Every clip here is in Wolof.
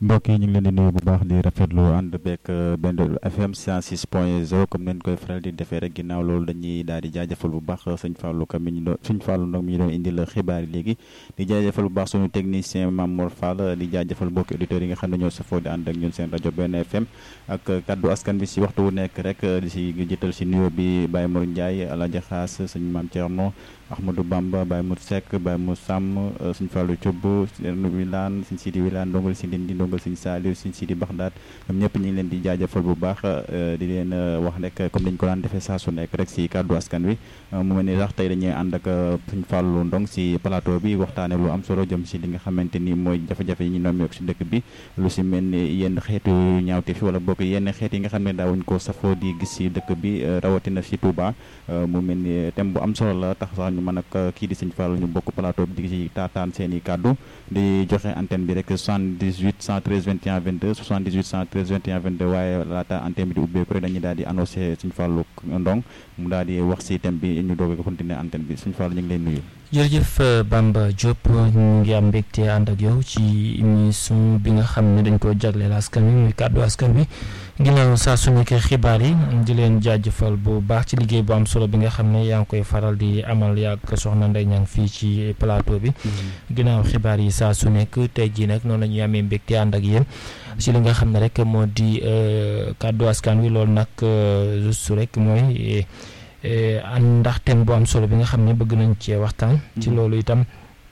mbokk yi ñu ngi leen di nuyu bu baax di rafetlu ànd beeg benn FM 106 point 0 comme neen koy faral di defee rek ginnaaw loolu dañuy daal di jaajëfal bu baax sëñ Fallou Ka mi ñu doon sëñ Fallou nag mi ñu doon indil xibaar yi léegi di jaajëfal bu baax suñu technicien Mamour Fall di jaajëfal mbokki auditeurs yi nga xam ne ñoo safoo di ànd ak ñun seen rajo benn FM ak kaddu askan bi si waxtu wu nekk rek di si jiital si nuyoo bi Baye Mor Ndiaye Alaaji Xaas sëñ Maam Thierno Ahmadou Bamba Baye Mour Seck Baye Mour Sam sëñ Fallou Thioub sëñ Wilane sëñ Sidi Wilane ndongal si Ndindi ndongal sëñ Saliou sëñ Sidi Baxdaat ñoom ñëpp ñu ngi leen di jaajëfal bu baax di leen wax rek comme dañ ko daan defee saa su nekk rek si kàddu askan wi mu mel ni sax tey dañuy ànd ak sëñ Fallou Ndong si plateau bi waxtaane lu am solo jëm si li nga xamante ni mooy jafe-jafe yi ñu nommeeku si dëkk bi lu si mel ni yenn xeetu ñaawte fi wala bokk yenn xeet yi nga xam ne daawuñ ko safoo di gis si dëkk bi rawatina si Touba mu mel ni thème bu am solo la tax sax ñu mën ak kii di sëñ Fallou ñu bokk plateau bi di ci taataan seen i kàddu di joxe antenne bi rek 78 113 21 22 78 113 21 22 waaye laata antenne bi di ubbeeku rek dañuy daal di annoncé sëñ Fallou Ndong mu daal di wax si thème bi ñu doog a continuer antenne bi sëñ Fallou ñu ngi leen nuyu. jërëjëf Bamba Diop ñu ngi am mbégte ànd ak yow ci émission bi nga xam ne dañ ko jagleel askan wi muy kàddu askan wi ginnaaw saa su nekkee xibaar yi di leen jaajëfal bu baax ci liggéey bu am solo bi nga xam ne yaa ngi koy faral di amal yàgg soxna Ndeye Niang fii ci plateau bi ginnaaw xibaar yi saa su nekk tey jii nag noonu la ñuy amee mbégte ànd ak yéen ci li nga xam ne rek moo di kàddu askan wi loolu nag juste rek mooy. ndax thème bu am solo bi nga xam ne bëgg nañ cee waxtaan. ci loolu itam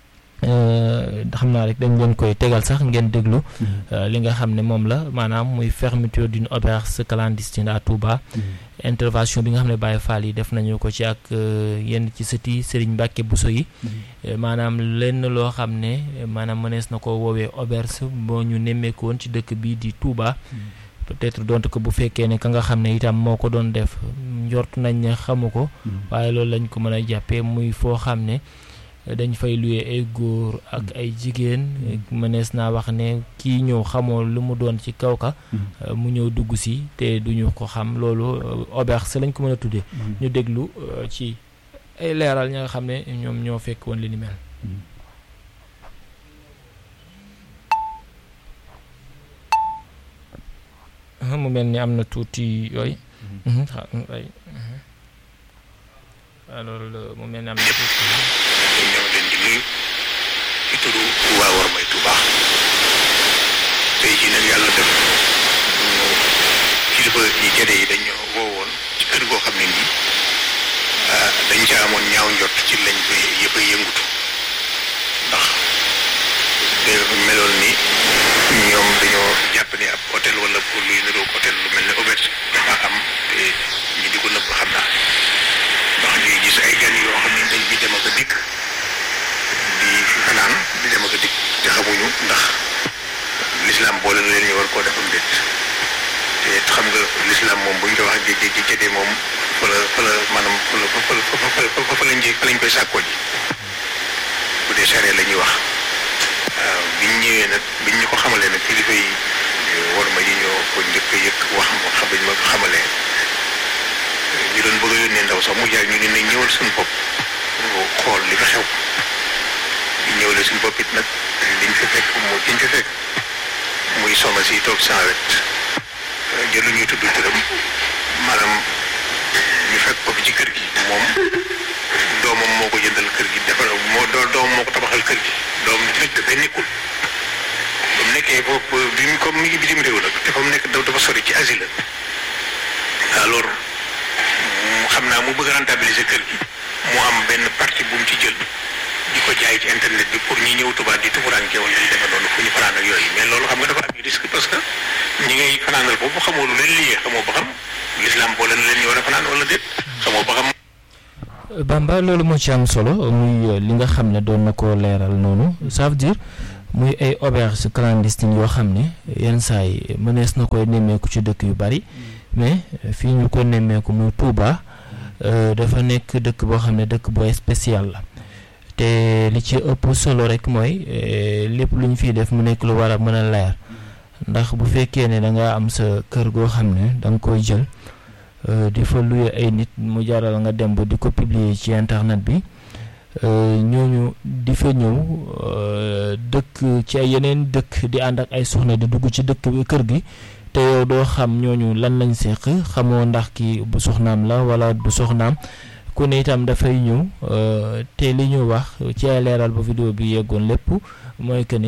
xam naa rek dañ leen koy tegal sax ngeen déglu. li nga xam ne moom la maanaam muy fermeture d'une auberge clandestine à Touba. intervention bi nga xam ne Baye Fall yi def nañu ko ci ak yenn ci sëti Serigne Mbacke Bousso yi. maanaam lenn loo xam ne maanaam mënees na ko woowee auberge boo ñu nemmeeku woon ci dëkk bii di Touba. peut-être donte ko bu fekkee ne ka nga xam ne itam moo ko doon def njort nañ ne xamu ko waaye loolu lañ ko mën a jàppee muy foo xam ne dañ fay luye ay góor ak ay jigéen mënees naa wax ne kii ñëw xamoo lu mu doon ci kaw ka mu ñëw dugg si te duñu ko xam loolu auberge lañ ko mën a tuddee ñu déglu ci ay leeral ña nga xam ne ñoom ñoo fekk woon li ni mel mu mel ni am na tuuti yooyu. alors mu mel ni am na tuuti. ñoo leen di nuyu ci turu waa Wormay Touba tey jii nag yàlla def ñu kilifa yi jëde yi dañu woowoon ci kër goo xam ne nii dañ ca amoon ñaaw njot ci lañ koy yëpp a yëngutu ndax de meloon ni ñoom dañoo jàpp ne ab hôtel wala pour luy niroog hôtel lu mel ne auberge dafa am te ñu di ko nëbb xam naa ndax ñuy gis ay gan yoo xam ne dañ fi dem ak a dikk di fi fanaan di dem ak a dikk te xamuñu ndax l'islam boole na leen ñu war koo defam déet te xam nga l'islam moom bu ñu ko wax di di di jëdee moom fa la fa la maanaam fa la fa la fa fa lañ fa lañ koy sàkkoo ji bu dee saree la ñuy wax waaw biñ ñëwee nag biñ ñu ko xamalee nag kilifa yi war ma yi ñoo ko njëkk a yëg wax ma xam dañ ma ko xamalee ñu doon bëgg a yónnee ndaw sax mu jaay ñu ne nañ ñëwal suñu bopp xool li fa xew ñu ñëwale suñu bopp it nag liñ fi fekk moo liñ fi fekk muy soxna si toog sans wet jëlu ñuy tudd turam maanaam ñu fekk ko fi ci kër gi moom doomam moo ko jëndal kër gi defar moo doomam moo ko tabaxal kër gi doom nag dafay nekkul ba mu nekkee foofu bi mu comme mi ngi bitim réew nag te fa mu nekk dafa sori ci asile alors xam naa mu bëgg a rentabiliser kër gi mu am benn partie bu mu ci jël di ko jaay ci internet bi pour ñi ñëw tubaab di tumuranke wala di defe noonu fu ñu fanaan ak yooyu mais loolu xam nga dafa am risque parce que ñi ngay fanaanal boobu xamoo lu leen liyee xamoo ba xam l'islam boole na leen ñu war a fanaan wala déet xamoo ba xam Bamba loolu moo ci am solo muy li nga xam ne doon na ko leeral noonu ça veut dire muy ay auberge clandestine yoo xam ne yenn saa yi mënees na koy nemmeeku ci dëkk yu bari mais fii ñu ko nemmeeku muy Touba dafa nekk dëkk boo xam ne dëkk booy spécial la te li ci ëpp solo rek mooy lépp lu ñu fiy def mu nekk lu war a mën a leer ndax bu fekkee ne da nga am sa kër goo xam ne da nga koy jël di fa luye ay nit mu jaral nga dem ba di ko publier ci internet bi ñooñu di fa ñëw dëkk ci ay yeneen dëkk di ànd ak ay soxna di dugg ci dëkk bi kër gi te yow doo xam ñooñu lan lañ seq xamoo ndax ki bu soxnaam la wala du soxnaam ku ne itam dafay ñëw te li ñu wax ci ay leeral ba vidéo bi yeggoon lépp mooy que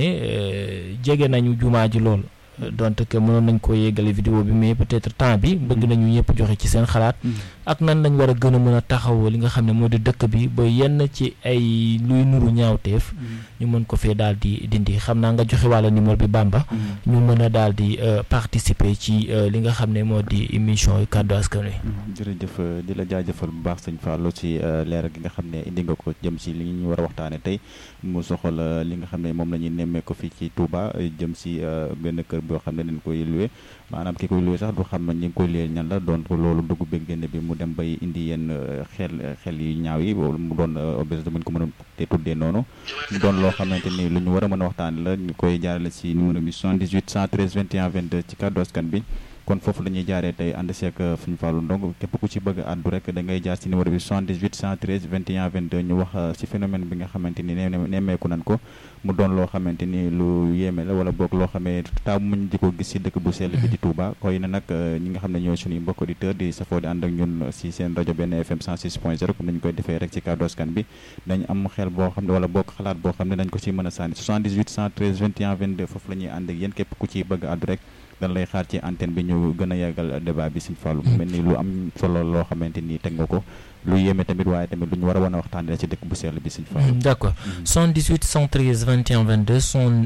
ne jege nañu jumaa ji lool donte que mënoon nañ koo yeggale vidéo bi mais peut-être temps bi bëgg nañu ñëpp joxe ci seen xalaat ak nan lañ war a gën a mën a taxawoo li nga xam ne moo di dëkk bi ba yenn ci ay luy nuru ñaawteef ñu mën ko fee daal di dindi xam naa nga joxe wàlla numéro bi Bamba ñu mën a daal di participer ci li nga xam ne moo di émission yu kàddu askan wi jërëjëf di la jaajëfal bu baax sëñ Fallou ci leeral gi nga xam ne indi nga ko jëm si li ñu war a waxtaane tey mu soxal li nga xam ne moom la ñuy nemmee ko fii ci Touba jëm si benn kër boo xam ne dañ koy luwe maanaam ki koy luwe sax du xam ne ñi ngi koy luyee ñan la doon ko loolu dugg beeg génn bi mu dem bay indi yenn xel xel yu ñaaw yi mu doon obésité bu ñu ko mën a te tuddee noonu mu doon loo xamante ni lu ñu war a mën a waxtaane la ñu koy jaarale si numéro bi 78 113 21 22 ci kàddu askan bi kon foofu la ñuy jaaree tey ànd seek Sëñ Fallou Ndong képp ku ci bëgg àddu rek da ngay jaar ci numéro bi 78 113 21 22 ñu wax ci phénomène bi nga xamante ni nemmeeku nañ ko mu doon loo xamante ni lu yéeme la wala boog loo xamee taamu muñ di ko gis ci dëkk bu sell bi di Touba koy na nag ñi nga xam ne ñooy suñuy mbokk auditeur di safoo di ànd ak ñun ci seen rajo benn FM 106 point 0 comme nañu koy defee rek ci kàddu askan bi dañ am xel boo xam ne wala boog xalaat boo xam ne dañ ko ci mën a sànni 78 113 21 22 foofu la ñuy ànd ak yéen képp ku ciy bëgg àddu rek dan lay xaar ci antenne bi ñu gën a yàggal débat bi Sëñ Fallou mel ni lu am solo loo xamante ni teg nga ko lu yéeme tamit waaye tamit lu ñu war a wan a waxtaanee ci dëkk bu sell bi Sëñ Fallou d'accord 118 113 21 22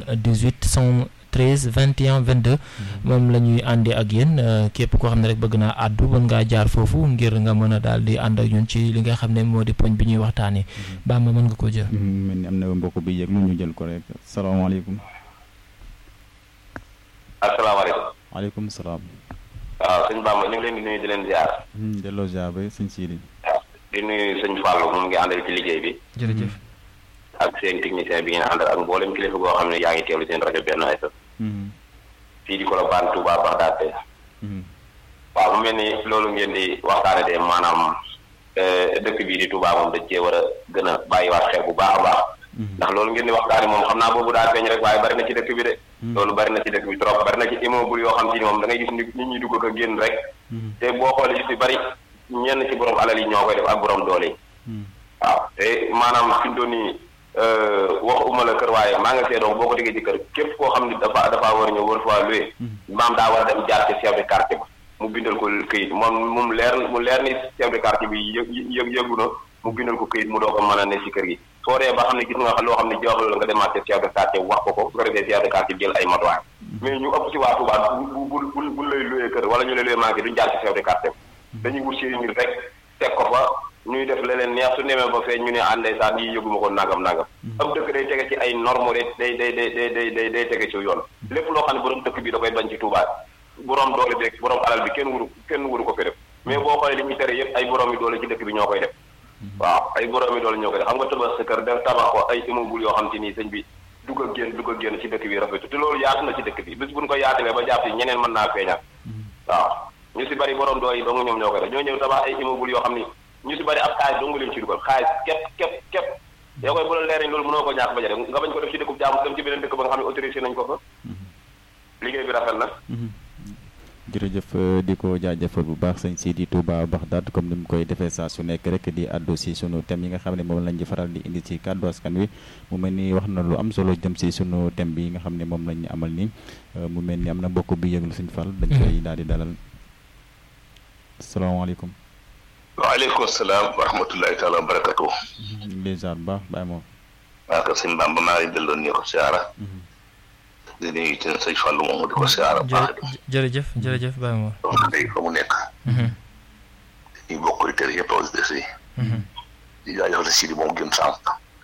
118 113 21 22 moom la ñuy àndee ak yéen képp koo xam ne rek bëgg naa àddu mën ngaa jaar foofu ngir nga mën a daal di ànd ak ñun ci li nga xam ne moo di poñ bi ñuy waxtaanee Bamba mën nga ko jël mel ni am na mbokk bi yëg lu ñu jël ko rek salaamaaleykum asalaamaaleykum. waaleykum salaam. waaw sëñ Bamba ñu ngi leen di nuyu di leen ziar. delloo ziar ba sëñ Sidi. di nuyu sëñ Fallou moom ngi àndal ci liggéey bi. jërëjëf. ak seen technicien bi ngeen àndal ak mboolem kilifa goo xam ne yaa ngi teewlu seen rajo benn FM. fii di Colobane Touba Bagdad. waaw mu mel ni loolu ngeen di waxtaane de maanaam dëkk bii di Touba moom dañ cee war a gën a bàyyiwaat xel bu baax a baax. ndax loolu ngeen di waxtaane moom xam naa boobu daa feeñ rek waaye bari na ci dëkk bi de. loolu bari na ci dëkk bi trop bari na ci immeuble yoo xam ci ni moom da ngay gis nit ñi dugg ko génn rek. te boo xoolee ci bari ñenn ci borom alal yi ñoo koy def ak borom doole yi. waaw te maanaam fi mu toll nii waxuma la kër waaye maa nga see doom boo ko déggee ci kër képp koo xam ni dafa dafa war a ñëw war faa loué. maam daa war a dem jaar ci chef de quartier ba mu bindal ko këyit moom moom leer mu leer ni chef de quartier bi yëg yëg yëgu na mu bindal ko këyit mu doo ko mën a ne ci kër gi. soo dee ba xam ne gis nga loo xam ne joxul la nga demaat ci chef de quartier wax ko ko su ko defee chef de quartier jël ay matuwaay mais ñu ëpp ci waa Touba bu bu bu bu lay luyee kër wala ñu lay luyee manqué duñu jaar ci chef de quartier dañuy wut seen nit rek teg ko fa ñuy def leneen neex su nemee ba fee ñu ne àndee saa yi yëguma ko nangam nangam ab dëkk day tege ci ay norme day day day day day day day tege ci yoon lépp loo xam ne borom dëkk bi da koy bañ ci Touba borom doole bi borom alal bi kenn wuru kenn wuru ko fi def mais boo xoolee li ñuy tere yëpp ay borom yi doole ci dëkk bi ñoo koy def waaw ay borom yi doole ñoo koy def xam nga tabax sa kër def tabax ko ay immeuble yoo xam te nii sëñ bi dugg a génn dugg a génn ci dëkk bi rafetu te loolu yaatu na ci dëkk bi bis buñ ko yaatalee ba jàpp ci ñeneen mën naa feeñaat waaw ñu si bari borom doo yi dong ñoom ñoo koy def ñoo ñëw tabax ay immeuble yoo xam ni ñu si bari ab xaalis dong leen ci dugal xaalis képp képp képp yow koy bu la leer loolu mënoo ko ñàkk ba def nga bañ ko def ci dëkkub jaamu dem ci beneen dëkk ba nga xam ne autorisé nañ ko fa liggéey bi rafet na jërëjëf di ko jaajëfal bu baax sëñ Sidi Touba Bagdad comme ni mu koy defee saa su nekk rek di àddu si sunu thème yi nga xam ne moom lañ di faral di indi ci kàddu askan wi mu mel ni wax na lu am solo jëm si sunu thème bi nga xam ne moom lañ amal nii mu mel ni am na mbokk bi yëglu suñ fal dañ koy daal di dalal salaamaaleykum. waaleykum salaam wa rahmatullahi taala wa barakatu. ñu ngi lay ziar bu baax bàyyi moom. maa ko sëñ Bamba maa ngi delloon ñu ko siyaara. di nuyu ci sëñ Fallou moomu di ko siyaara baax. jërëjëf jërëjëf bàyyi moom. donc tey fa mu nekk. ñu bokk auditeurs yëpp auditrices yi. di jaajëfal Sidi moom gën sànq.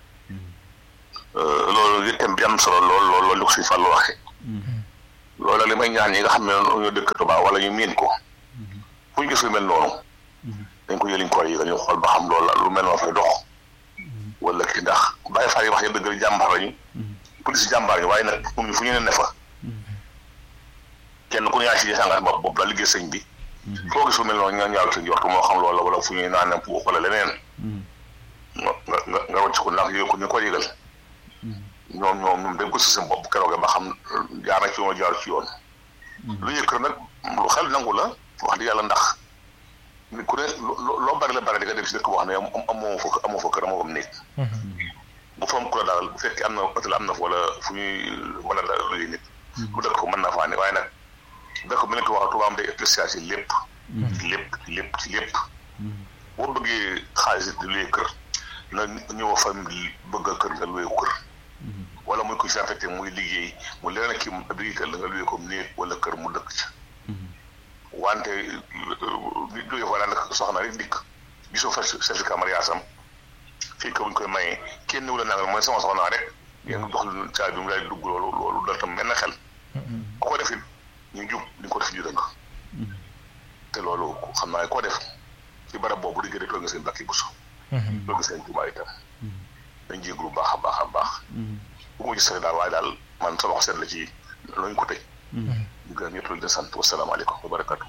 loolu li thème bi am solo lool lool loolu li ko sëñ Fallou waxee. loolu li may ñaan ñi nga xam ne ñoo dëkk Touba wala ñu miin ko. fu ñu gis lu mel noonu. dañ ko yëliñ ko yi dañu xool ba xam loolu la lu mel noonu fay dox. wala kii ndax bàyyi faa yi wax yëpp dëgg jàmbaar lañu. police jàmbaar ñu waaye nag fu ñu ne ne fa. kenn ku ne yaa ci sàngat bopp bopp la liggéey sëñ bi. foo gis lu mel noonu nga ñaaw sa njort moo xam loolu wala fu ñuy naan ne puux wala leneen. nga nga nga wàcc ko ndax yooyu ko ñu ko yëgal ñoom ñoom ñoom dañ ko si seen bopp keroog ba xam jaar na ci yoon jaar ci yoon lu yëkkër nag lu xel nangu la wax di yàlla ndax ni ku ne loo bari la bari di nga dem si dëkk boo xam ne amoo fa amoo fa kër amoo fa néeg bu fa am ku la daal bu fekkee am na hôtel am na fa wala fu ñuy mën a daal luy nit bu dëkk ko mën naa faa ne waaye nag dëkk bi lañ ko wax Tuubaa am day spécial ci lépp ci lépp lépp ci lépp boo bëggee xaalis di luy kër na ñëw fa bëgg a kër nga luy kër wala muy ko si affecté muy liggéey mu leen kii mu habilité la nga luy ko néeg wala kër mu dëkk ci wante nit jógee fa nag soxna rek dikk gisoo fa certificat mariage am fii ko buñ koy mayee kenn wu la nangal mooy sama soxna rek ngeen jox lu caabi bi mu lay dugg loolu loolu dal tam benn xel ku ko defit ñu jub di ko def ju dëng te loolu xam naa koo def ci barab boobu di gën a toog nga seen bakki busu toog nga seen tubaay itam dañ jéglu baax a baax a baax bu ma gis daal waaye daal man sama xol seet la ci lañu ko tëj ñu gën ñëpp di sant wasalaamaaleykum wa barakatu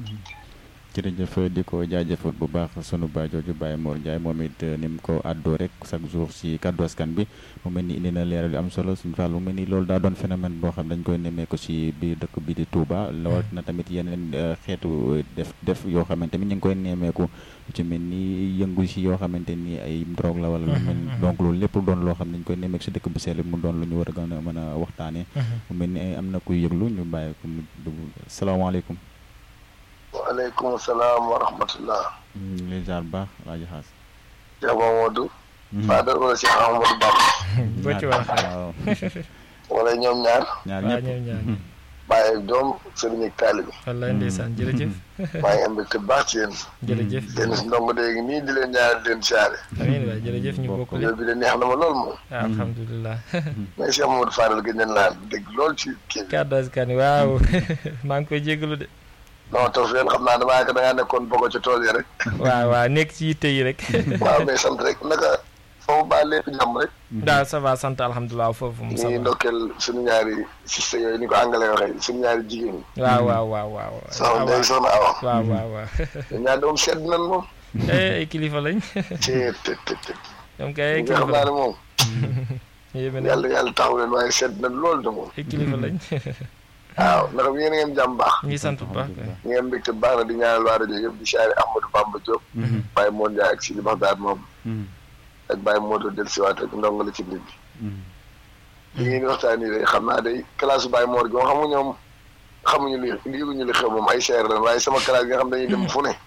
jërëjëf di ko jaajëfal bu baax sunu baay jooju Baye Mor Ndiaye moom it ni mu ko àddoo rek chaque jour si kàddu askan bi mu mel ni indi na leeral yu am solo suñu fàll mu mel ni loolu daa doon phénomène boo xam dañ koy nemmeeku si biir dëkk bi di Touba lawat na tamit yeneen xeetu def def yoo xamante ni ñu ngi koy nemmeeku ci mel ni yëngu si yoo xamante ni ay drogue la wala lu mel donc loolu lépp doon loo xam ne dañ koy nemmeeku si dëkk bu sell mu doon lu ñu war a gën a mën a waxtaanee mu mel ni am na kuy yëglu ñu bàyyi ko mu dugg salaamaaleykum waaleykum salaam wa rahmatullah. ñu ngi lay ziar bu baax Alaaji Xaas. Cheikh Mamadou. Fadal wala Cheikh Amadou Bamba. boo ci wax waaw. wala ñoom ñaar. ñaar waaw ñëpp ñoom ñaar bàyyi ak doom sëriñ ak taalibi. wallaay ndeysaan jërëjëf maa ngi am mbégte baax ci yéen. jërëjëf yéen si ndongo léegi nii di leen ñaar di leen siyaare. amiin waay jërëjëf ñu bokk yow lépp bi de neex na ma lool moom. alhamdulilah mais Cheikh Mamadou Fadal gëj nañ laa dégg lool ci kii bi. kàddu askan wi waaw maa ngi koy jégalu de non taw yéen xam naa damaa ko da ngaa nekkoon bokk ci tool yi rek. waaw waaw nekk ci yitte yi rek waaw mais sant rek naka foofu baa lépp jàmm rek. daal ça va sant alhamdulilah foofu mu ñu ça ngi va ndokkeel suñu ñaari siste yooyu ni ko anglais waxee suñu ñaari jigéen ñi. waaw waaw waaw waaw soxna Ndeye soxna Awa. waaw waaw waaw ñoom ñaar doom sedd nañ moom. eh ay kilifa lañ ci te te te. ñoom kay ay nga xam kilifa naa lañ ne moom. yéeme na yàlla yàlla taxaw leen waaye sedd nañ lool de moom. ay kilifa lañ waaw ndax yéen a ngeen jàmm baax. ñu ngi sant bu baax kay ñu ngeen mbégte baax na di ñaanal waa rajo yëpp di siyaare Ahmadou Bamba Diop. Baye Modou Ndiaye ak Sidi Baxdaad moom. ak Baye Modou dellusiwaat ak ndongo la ci nit bi. li ngeen di waxtaan nii de xam naa day classe Baye Mor gi moom xam nga ñoom xamuñu li yëguñu li xew moom ay seer la waaye sama classe gi nga xam dañuy dem fu ne.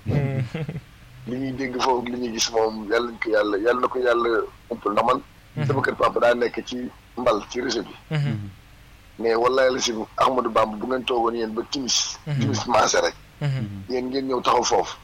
li ñuy dégg foofu li ñuy gis moom yàlla nañ ko yàlla yàlla na ko yàlla umpal ndax man. sama kër papa daa nekk ci mbal ci réseau bi. mais wallaay la si Ahmadou Bamba bu ngeen toogoon yéen ba timis timis maase rek yéen ngeen ñëw taxaw foofu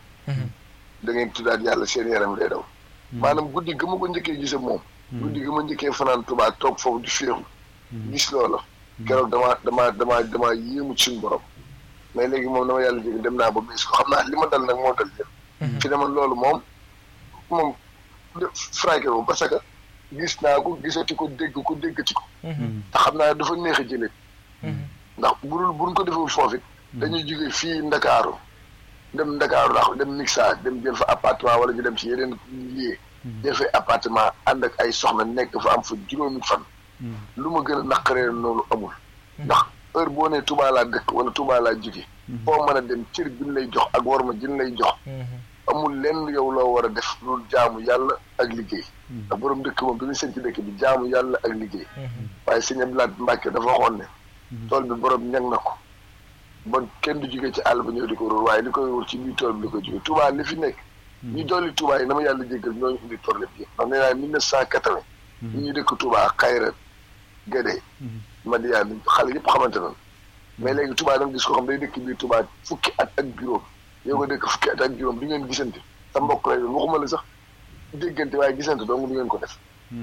da ngeen tuddaat yàlla seen yaram day daw maanaam guddi ga ma ko njëkkee gise moom guddi ga ma njëkkee fanaan Tuubaa toog foofu di féexu gis loola keroog damaa damaa damaa damaa yéemu ci suñu borom mais léegi moom dama yàlla jéggi dem naa ba bis ko xam naa li ma dal nag moo dal yëpp fi dama loolu moom moom fraqué ko parce que gis naa ko gisati ko dégg ko déggati ko te xam naa dafa neex a jëlee ndax burul buñ ko deful foofu it dañuy jóge fii Ndakaaru dem Ndakaaru ndax dem Mixa dem jël fa appartement wala ñu dem ci yeneen lieu jël fa appartement ànd ak ay soxna nekk fa am fa juróomi fan lu ma gën a naqaree noonu amul ndax heure boo nee Touba laa dëkk wala Touba laa jóge foo mën a dem cër bi ñu lay jox ak war ma jën lay jox amul lenn yow loo war a def loolu jaamu yàlla ak liggéey ndax borom dëkk moom bi ñu sëñ ci dëkk bi jaamu yàlla ak liggéey waaye sëñ Abdoulaye Mbacke dafa waxoon ne tool bi borom ñag na ko ba kenn du jógee ci àll ba ñëw di ko wóor waaye li koy wóor ci biir tool bi li koy jógee Touba li fi nekk ñu dolli Touba yi na ma yàlla jéggal ñooñu indi problème bi ndax nee naa mille neuf cent quatre-vingt ñi ñu dëkk Touba Xayra Gédé Madiane xale yëpp xamante noonu mais léegi Touba da nga gis ko xam day dëkk biir Touba fukki at ak juróom yow nga dëkk fukki at ak juróom du ngeen gisante sa mbokk lay doon waxuma la sax déggante waaye gisante dong du ngeen ko def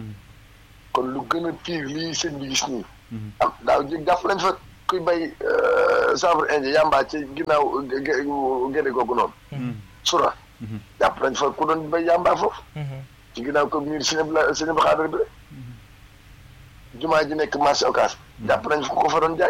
kon lu gën a pire lii sëñ bi gis nii am daaw jég jàpp lañ fa kuy bay chanvre indien yàmbaa ci ginnaaw géde googu noonu sura jàpp lañ fa ku doon bay yàmbaa foofu ci ginnaaw ko miir sëñ la sëñ bi xaadar bi rek jumaa ji nekk marché occas jàpp nañ fa ko fa doon jaay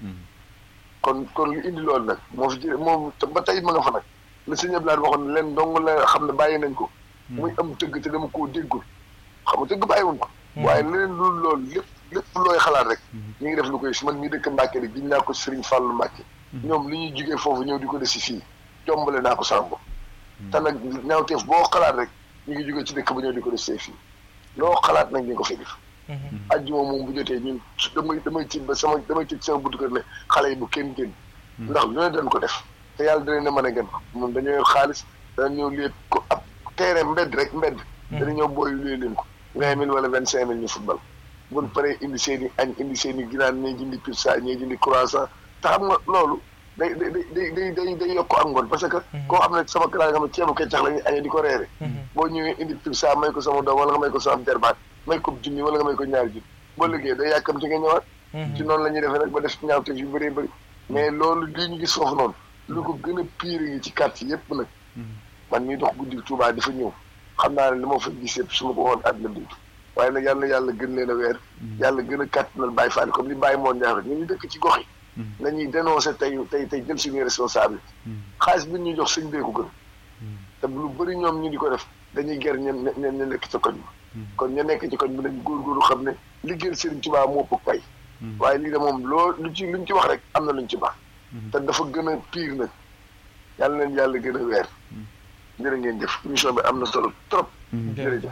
kon kon lu indi loolu nag moo fi jëlee moom ba tey ma nga fa nag la sëñ Abdoulaye waxoon ne leen dong la xam ne bàyyi nañ ko muy am tëgg te dama koo déggul xam nga tëgg bàyyiwuñ ko waaye leneen loolu loolu lépp lépp looy xalaat rek ñu ngi def lu koy si man mii dëkk Mbàkke rek giñ naa ko Sëriñ Fàllu Mbàkke ñoom li ñuy jugee foofu ñëw di ko desi fii jombale naa ko sama bopp te nag ñaawteef boo xalaat rek ñu ngi jugee ci dëkk ba ñëw di ko desee fii loo xalaat nag ñu ko fi def ajjuma moom bu jotee ñun damay damay tiit ba sama damay tiit sama buntu kër ne xale yi bu kenn génn ndax lu ne dañ ko def te yàlla dana ne mën a gën moom dañoo yor xaalis dana ñëw léet ko ab terrain mbedd rek mbedd dana ñëw booy luy leen ko vingt mille wala vingt cinq mille ñu football buñ paree indi seen i añ indi seen i ginaan ñee jëndi pizza ñee jëndi croissant te xam nga loolu day day day day day day yokk ak ngoon parce que koo xam ne sama kalaat nga xam ne ceebu keccax la ñuy añee di ko reere boo ñëwee indi pizza may ko sama doom wala nga may ko sama derbaat may ko junni wala nga may ko ñaari junni boo liggéey day yàkkamti nga ñëwaat ci noonu la ñuy defee nag ba def ñaawteef yu bëree bëri mais loolu lii ñu gis foofu noonu lu ko gën a pire yi ci quartier yëpp nag man mii dox guddi Touba dafa ñëw xam naa ne li ma fa gis yëpp su ma ko woon àdduna bi waaye nag yàlla yàlla gën leen a weer yàlla gën a kàttanal Baye Fall comme li Baye moon ñaax ñu ñu dëkk ci gox yi nañuy dénoncé tey tey tey jël suñuy responsabilité xaalis bi ñu jox sëñ bee ko gën te lu bëri ñoom ñu di ko def dañuy ger ñen ñen ña nekk ca koñ bi kon ña nekk ci koñ bi nañ góorgóorlu xam ne liggéeyal Serigne Touba moo ëpp pay waaye lii de moom loo lu ci luñ ci wax rek am na luñ ci baax te dafa gën a pire nag yàlla leen yàlla gën a weer jërë ngeen jëf émission bi am na solo trop jërëjëf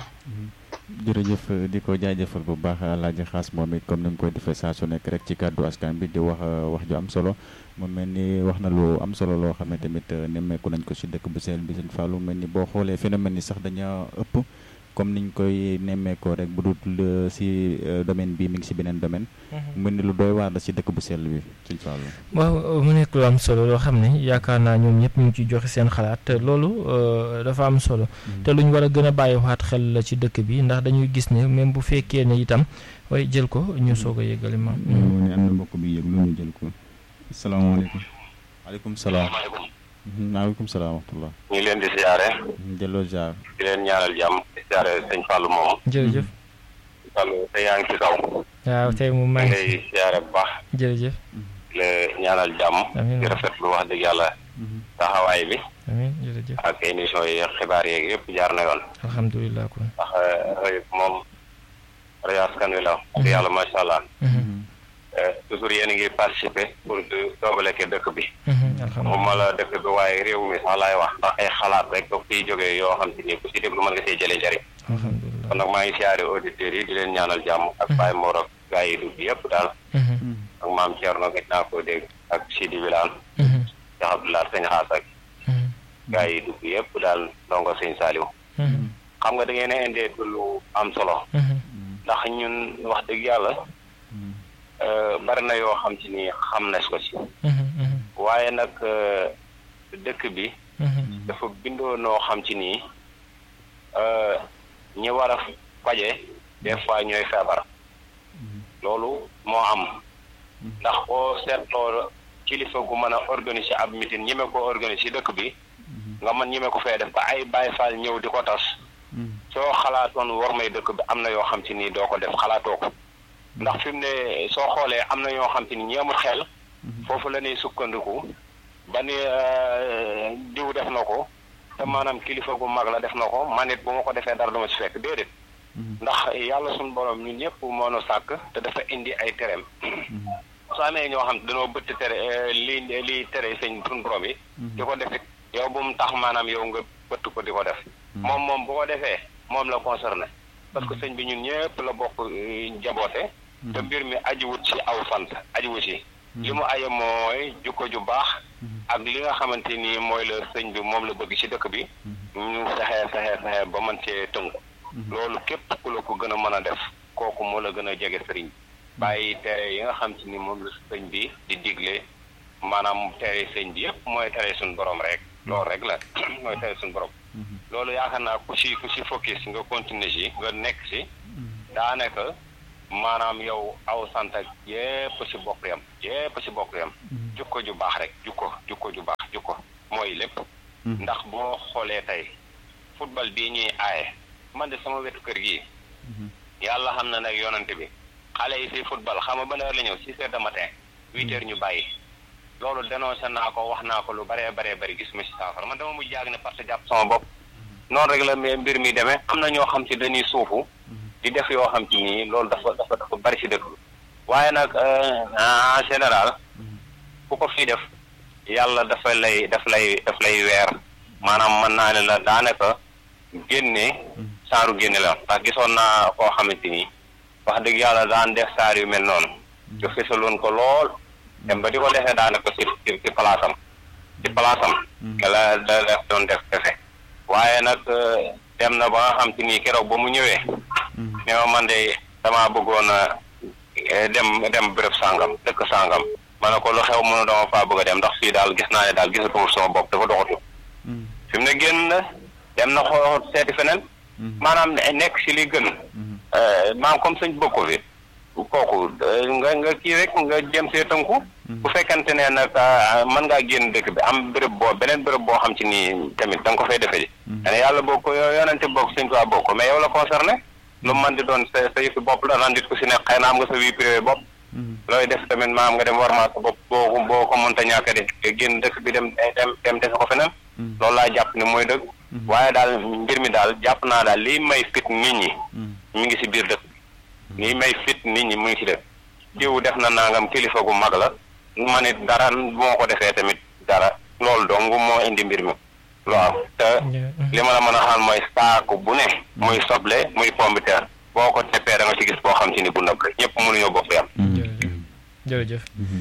jërëjëf di ko jaajëfal bu baax Alaaji Xaas moom it comme ni mu koy defee saa su nekk rek ci kàddu askan bi di wax wax ju am solo mu mel ni wax na lu am solo loo xam ne tamit nemmeeku nañ ko si dëkk bu seel bi sëñ Fallou mel ni boo xoolee phénomène yi sax dañoo ëpp comme niñ koy nemmeekoo rek bu dul si domaine bi mi ngi si beneen domaine. mel ni lu doy waar la si dëkk bu sell bi sëñ Fallou. waaw mu nekk lu am solo loo xam ne yaakaar naa ñoom ñëpp ñu ngi ciy joxe seen xalaat te loolu dafa am solo. te lu ñu war a gën a bàyyiwaat xel la ci dëkk bi ndax dañuy gis ne même bu fekkee ne itam way jël ko ñu soog a yëgali ma. ne am na mbokk bi yëg lu ñu jël ko. asalaamaaleykum. waaleykum salaam. maaleykum salaam wa rahmatulah. ñu ngi leen di siyaare. delloo jaar. di leen ñaanal jàmm di siyaare sëñ Fallou moomu. jërëjëf. Fallou te yaa ngi ci kaw. waaw tey mu may. ngay siyaare bu baax. jërëjëf. di la ñaanal jàmm. amiin di rafetlu wax dëgg yàlla. taxawaay bi. amiin jërëjëf. ak émission yi xibaar yeeg yëpp jaar na yoon. alhamdulilah kon. ndax rajo moom rajo askan wi la. wax dëgg yàlla macha allah. toujours yéen a ngi participer pour di doobaleeke dëkk bi. moom ma la dëkk bi waaye réew mi sax laay wax ndax ay xalaat rek ba fiy jógee yoo xam te ni ku si déglu mën nga see jëlee njëriñ. alhamdulilah kon nag maa ngi siyaare auditeurs yi di leen ñaanal jàmm ak Baye Mor ak gaa yi dugg yëpp daal. ak maam Thierno gis naa ko dégg ak Sidi Wilane. Cheikh Abdoulaye Sëñ Xaas ak. gaa yi dugg yëpp daal ndongo Sëñ Saliou. xam nga da ngeen a indee lu am solo. ndax ñun wax dëgg yàlla. bari na yoo xam ci ni xam nañ ko ci. waaye nag dëkk bi. dafa bindoo noo xam ci nii ñi war a faje des fois ñooy feebar. loolu moo am. ndax boo seetloo kilifa gu mën a organiser ab meeting ñeme ko organiser dëkk bi. nga mën ñeme ko fee def ba ay Baay Faal ñëw di ko tas. soo xalaatoon war may dëkk bi am na yoo xam ci nii doo ko def xalaatoo ko. ndax fi mu ne soo xoolee am na ñoo xam te ni ñi amul xel foofu la ñuy sukkandiku ba ni diw def na ko te maanaam kilifa gu mag la def na ko man it bu ma ko defee dara dama ci fekk déedéet ndax yàlla suñu borom ñun ñëpp moo nu sàkk te dafa indi ay tereem soo amee ñoo xam dañoo bëtt tere li li tere sëñ suñu borom yi di ko defit yow bu mu tax maanaam yow nga bëtt ko di ko def moom moom bu ko defee moom la concerné parce que sëñ bi ñun ñëpp la bokk jaboote te mbir mi ajiwut ci aw sant ajiwut ci li mu aye mooy jukko ju baax ak li nga xamante ni mooy la sëñ bi moom la bëgg ci dëkk bi ñu fexe fexe fexe ba mën cee tënku loolu képp ku la ko gën a mën a def kooku moo la gën a jege sëriñ bàyyi tere yi nga xam ci ni moom la sëñ bi di digle maanaam tere sëñ bi yëpp mooy tere suñu borom rek loolu rek la mooy tere suñu borom loolu yaakaar naa ku si ku si focus nga continuer si nga nekk si daanaka maanaam yow aw sant ak yépp si bokk yam yépp si bokk yam jukko ju baax rek jukko jukko ju baax jukko mooy lépp ndax boo xoolee tey football bii ñuy aaye man de sama wetu kër gii yàlla xam na nag yonante bi xale yi si football xam nga ban heure la ñëw six heures de matin huit heures ñu bàyyi loolu dénoncé naa ko wax naa ko lu baree baree bari gis ma si saafara man dama mujj jaag ne parce que jàpp sama bopp noonu rek la mbir mi demee am na ñoo xam ci dañuy suufu di def yoo xam ci nii loolu dafa dafa dafa bari ci dëkk waaye nag en général ku ko fii def yàlla dafa lay daf lay daf lay weer maanaam mën naa ne la daanaka génne saaru génne la ndax gisoon naa koo xamante ni wax dëgg yàlla daan def saar yu mel noonu ñu fisaloon ko lool dem ba di ko defee daanaka ci ci ci palaasam ci palaasam la da def doon def defe waaye nag dem na ba nga xam te nii keroog ba mu ñëwee ne ma man de damaa bëggoon a dem dem béréb sàngam dëkk sàngam ma ne ko lu xew mënu dama faa bëgg a dem ndax fii daal gis naa ne daal gisatuma sama bopp dafa doxatu fi mu ne génn na dem na xoo seeti feneen maanaam nekk si li gën maam comme sëñ bokk fi kooku nga nga kii rek nga jëm see tënku bu fekkante ne nag mën ngaa génn dëkk bi am béréb boo beneen béréb boo xam ci nii tamit da nga ko fay defee ji dane yàlla bokk ko yonente bokk sëñ Tuubaa bokk mais yow la concerné lu man di doon sa sa yëfi bopp la nandit ku si nekk xëy na am nga sa vie privée bopp looy def tamit maam nga dem war maa sa bopp boo boo ko mënta ñàkk de génn dëkk bi dem dem dem defe ko feneen loolu laa jàpp ne mooy dëgg waaye daal mbir mi daal jàpp naa daal liy may fit nit ñi ñu ngi si biir dëkk liy may fit nit ñi mu ngi si dëkk jiw def na nangam kilifa gu mag la ma nit dara moo ko defee tamit dara loolu dong moo indi mbir mi waaw te li ma la mën a xaal mooy saaku bu ne muy soble muy pombiteer boo ko teppee da nga ci gis boo xam ci ni bu nëb la ñëpp mënuñoo bokk yam jërëjëf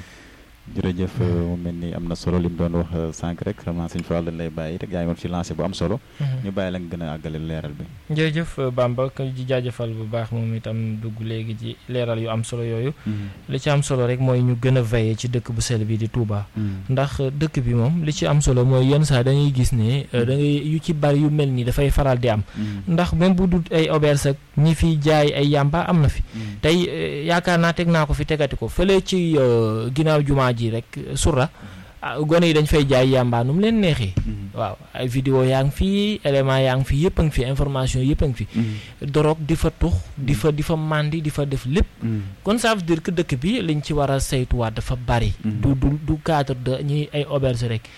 jërëjëf mu mel ni am na solo li mu doon wax sànq rek vraiment sëñ Fall dañ lay bàyyi rek yaa ngi woon ci lancé bu am solo. ñu bàyyi la nga gën a àggale leeral bi. jërëjëf Bamba ko ji jaajëfal bu baax moom itam dugg léegi ci leeral yu am solo yooyu. li ci am solo rek mooy ñu gën a veillé ci dëkk bu sell bi di Touba. ndax dëkk bi moom li ci am solo mooy yenn saa dañuy gis ne da ngay yu ci bari yu mel nii dafay faral di am. ndax même bu dul ay auberge ak ñi fi jaay ay yàmba am na fi. tey yaakaar naa teg naa ko fi tegati ko fële ci ginnaaw jumaa ji rek sura gone yi dañ fay jaay yàmbaa nu mu leen neexee waaw ay vidéo yaa ngi fi élément yaa ngi fi yëpp a ngi fi information yëpp a ngi fi dorog di fa tux di fa di fa màndi di fa def lépp kon ça veut dire que dëkk bi liñ ci war a saytuwaat dafa bari du du du cadre de ñuy ay auberge rek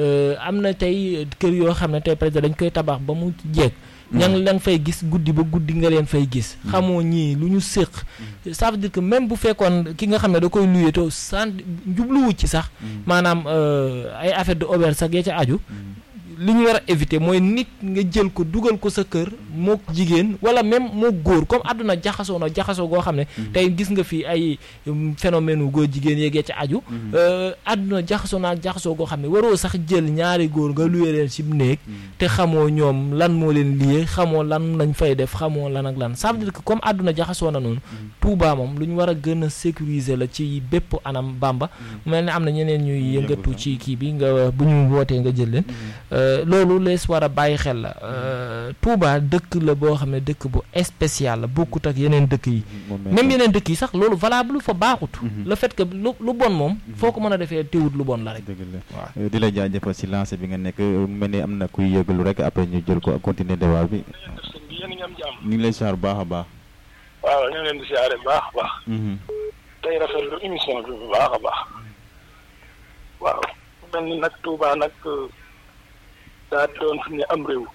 am na tey kër yoo xam ne tey peut-être dañ koy tabax ba mu jeeg ña ngi leen fay gis guddi ba guddi nga leen fay gis xamoo ñii lu ñu séq ça veut dire que même bu fekkoon ki nga xam ne da koy luyee to sant jubluwu ci sax maanaam ay affaire de auberge sax ya ca aju li ñu war a éviter mooy nit nga jël ko dugal ko sa kër moo jigéen wala même moo góor comme àdduna jaxasoo na jaxasoo goo xam ne tey gis nga fi ay phénomène wu góor jigéen yeegee ca aju àdduna jaxasoo naa jaxasoo goo xam ne waroo sax jël ñaari góor nga luye leen ci néeg te xamoo ñoom lan moo leen liyee xamoo lan lañ fay def xamoo lan ak lan ça veut dire que comme àdduna jaxasoo na noonu Touba moom lu ñu war a gën a sécuriser la ci bépp anam Bamba mel ne am na ñeneen ñuy yëngatu ci kii bi nga bu ñu wootee nga jël leen loolu lees war a bàyyi xel la Touba dëkk la boo xam ne dëkk bu spécial la bokkut ak yeneen dëkk yi même yeneen dëkk yi sax loolu valable fa baaxut le fait que lu lu bon moom foo ko mën a defee teewut lu bon la rek dëgg la di la jaajëfal si lancé bi nga nekk mel ni am na kuy yëgalu rek après ñu jël ko continuer débat bi ñu ngi lay siyaar bu baax a baax waaw ñu ngi leen di siyaare bu baax a baax tey rafetlu émission bi bu baax a baax waaw mel ni nag Touba nag daa doon fi ne am réew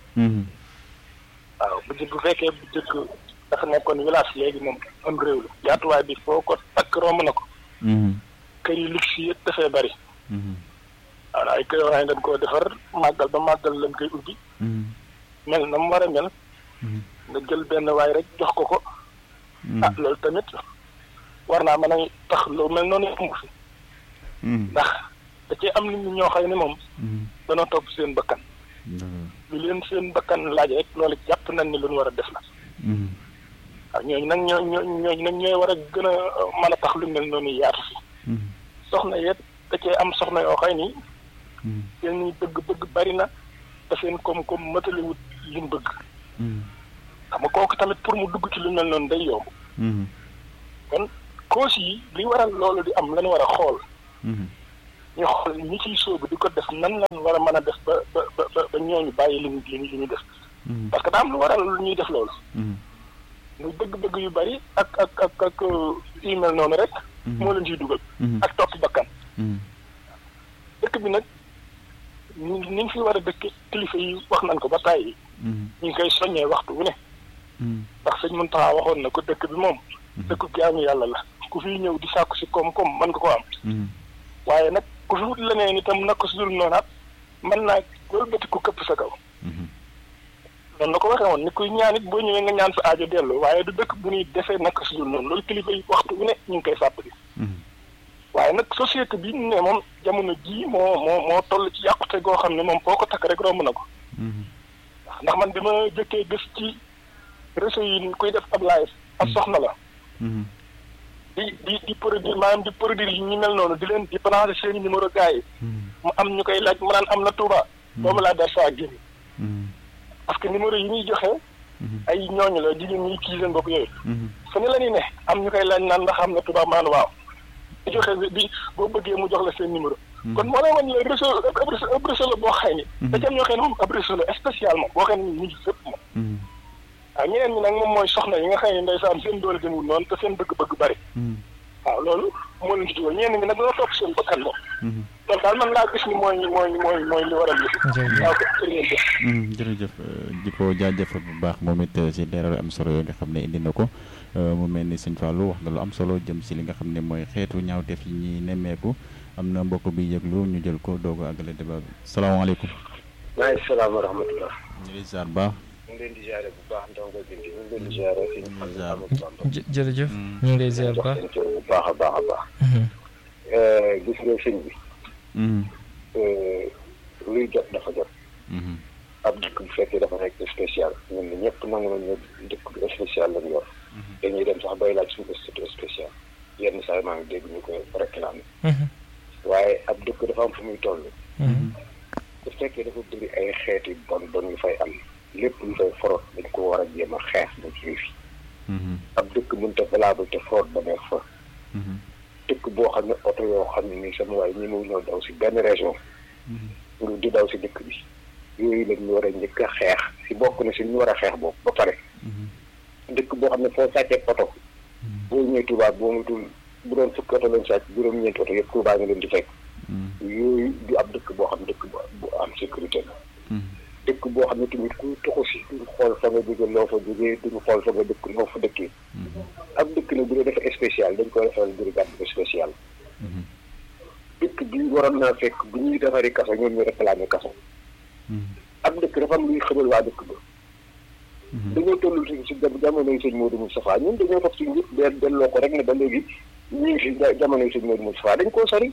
waaw bu bu fekkee bu jëkk dafa nekkoon village léegi moom am réew la yaatuwaay bi foo ko takk romb na ko kër yu luxe yëpp dafay bari waaw ay kër yoo xam ne dañ koo defar màggal ba màggal lañ koy ubbi mel na mu war a mel nga jël benn waay rek jox ko ko ah loolu tamit war naa mën a tax lu mel noonu amu fi ndax da cee am nit ñi ñoo xam ne moom danoo topp seen bakkan lu leen seen bakkan laaj rek loolu jàpp nañ ni lu ñu war a def la waaw ñooñu nag ñoo ñoo ñooñu nag ñooy war a gën a mën a tax lu mel noonu yaatu fi soxna yet da cee am soxna yoo xam ni seen ñuy bëgg-bëgg bari na te seen koom-koom mataliwut li mu bëgg xam nga kooku tamit pour mu dugg ci lu mel noonu day yomb kon causes yi li waral loolu di am lañu war a xool ñu xool ñi ciy sóobu di ko def nan lañ war a mën a def ba ba ba ba ñooñu bàyyi li ñu li ñuy def parce que daa am lu waral lu ñuy def loolu muy bëgg-bëgg yu bari ak ak ak ak yu mel noonu rek moo leen ciy dugal ak topp bakkan dëkk bi nag ni ñu fi war a dëkk kilifa yi wax nañ ko ba tàyyi ñu ngi koy soññee waxtu wu ne ndax sëñ Muntaxa waxoon na ko dëkk bi moom dëkk bi am yàlla la ku fi ñëw di sàkku si koom-koom mën nga ko am waaye nag ku fi wut leneen itam naka su dul noonaat mën naa wëlbati ku këpp sa kaw noonu la ko waxee woon ni kuy ñaan it boo ñëwee nga ñaan sa aajo dellu waaye du dëkk bu ñuy defee naka su dul noonu loolu kilifa yi waxtu wu ne ñu ngi koy fàttali waaye nag société bi ñu ne moom jamono jii moo moo moo toll ci yàqute goo xam ne moom foo ko takk rek romb na ko ndax man bi ma jëkkee gis ci réseau yi kuy def ab live ab soxna la di di di produire maanaam di produire yi ñu mel noonu di leen di branché seeni numéro gars yi mu am ñu koy laaj mu naan am na Touba boobu laa der saa génn parce que numéro yi ñuy joxe ay ñooñu la jigéen ñi kii seen bopp yooyu fu ne la ñuy ne am ñu koy laaj naan ndax am na Touba maan waaw di joxe bi boo bëggee mu jox la seen numéro kon moo lay wan la réseau ab réseau la boo xëy ni da cam ñoo xëy ne moom ab réseau la spécialement boo xëy ne ñu ngi fépp moom waaw ñeneen ñi nag moom mooy soxna yi nga xëy ne ndeysaan seen doole demul noonu te seen bëgg-bëgg bari waaw loolu moo leen ci dugal ñeneen ñi nag ñoo topp seen bakkan moom loolu daal man laa gis ni mooy mooy mooy mooy li waral yëf waaw jërëjëf di ko jaajëfal bu baax moom it si leeral am solo yooyu nga xam ne indi na ko mu mel ni sëñ Fallou wax na lu am solo jëm si li nga xam ne mooy xeetu ñaawteef yi ñuy nemmeeku am na mbokk bi yëglu ñu jël ko doog a àggale débat bi salaamaaleykum. maaleykum salaam wa rahmatulah. ñu ngi ziar baax. ñu ngi leen di ziare bu baax ndongo bi ñu ngi leen di ziare. jë jërëjëf. ñu ngi lay ziar bu baax bu baax a baax a baax. gis nga sëñ bi. luy jot dafa jot. ab dëkk bu fekkee dafa nekk spécial ñun ñëpp nangu nañu dëkk bu spécial lañ yor. dañuy dem sax bay laaj suñu statut spécial yenn saa yi maa ngi dégg ñu koy réclamer. waaye ab dëkk dafa am fu muy toll. bu fekkee dafa bëri ay xeeti bon bon yu fay am lépp lu fay forot dañ ko war a jéem a xeex ba ci fi. ab dëkk mënut a valable te forot ba nekk fa. dëkk boo xam ne oto yoo xam ne nii sama waay ñi mu ñëw daw si benn région. ñu di daw si dëkk bi. yooyu la ñu war a njëkk a xeex si bokk na si ñu war a xeex boobu ba pare. dëkk boo xam ne foo sàccee oto. boo ñëwee Touba boo mutul bu doon fukki oto lañ sàcc juróom-ñeenti oto yëpp Touba nga leen di fekk. yooyu du ab dëkk boo xam dëkk bu am sécurité la. dëkk boo xam ne tamit ku toxu si duñu xool fa nga jóge loo fa jógee duñu xool fa nga dëkk loo fa dëkkee. ab dëkk nag bu dee dafa spécial dañ koy defal brigade spécial. dëkk bi waroon naa fekk bu ñuy defaree kaso ñoom ñu réclamé kaso. ab dëkk dafa am luy xëbal waa dëkk ba. dañoo toll si si jamonoy sëñ Modou Moustapha ñun dañoo toog si njëkk de delloo ko rek ne ba léegi ñu ngi si jamonoy sëñ Modou Moustapha dañ koo sori.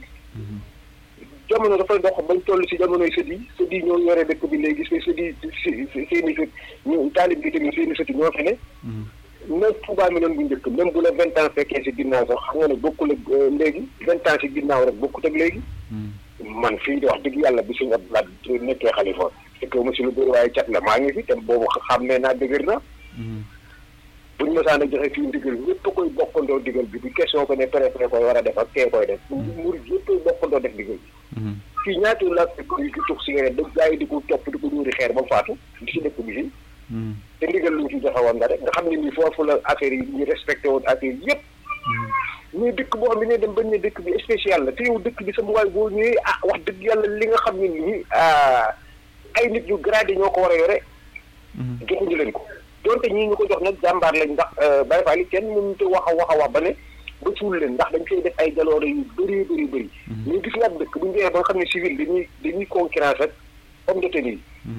jamono dafay dox bañ toll si jamonoy sët yi sët yi ñoo yore dëkk bi léegi si sët yi si seen i sët ñu taalib bi tamit seen i sët yi ñoo fi ne. même Touba mi doon bu njëkk même bu la vingt ans fekkee si ginnaaw sax xam nga ne bokkul ak léegi vingt ans si ginnaaw rek bokkut ak léegi. man fii di wax dëgg yàlla bi suñu Abdoulaye nekkee xalifa fekkee ma si lu bëri waaye cat la maa ngi fi te boobu xam ne naa dëgër na. buñ mësaan a joxe fii ndigal ñëpp koy bokkandoo digal bi du question ko ne préfet koy war a def ak kee koy def. murid yëpp koy bokkandoo def digal bi. fii ñaata la fekk yi ki tux cigarette da gaa yi di ko topp di ko ñuuri xeer ba mu faatu di si dëkk bi fii. te ndigal luñ ci joxe woon nga rek nga xam ne nii foofu la affaire yi ñu respecté woon affaire yëpp. mais dëkk boo xam ne ne dem bañ ne dëkk bi spécial la te yow dëkk bi sama waay boo ñëwee ah wax dëgg yàlla li nga xam ne nii ay nit yu gradé ñoo ko war a yore. joxuñu leen ko. donte ñii ñu ko jox nag jàmbaar lañ ndax Baye Fall yi kenn mënut a wax a wax a wax ba ne ba suul leen ndax dañ koy def ay jaloore yu bëri bëri bëri. mais gis nga dëkk bu ñu demee ba nga xam ne civil dañuy dañuy concurrence ak homme de tenue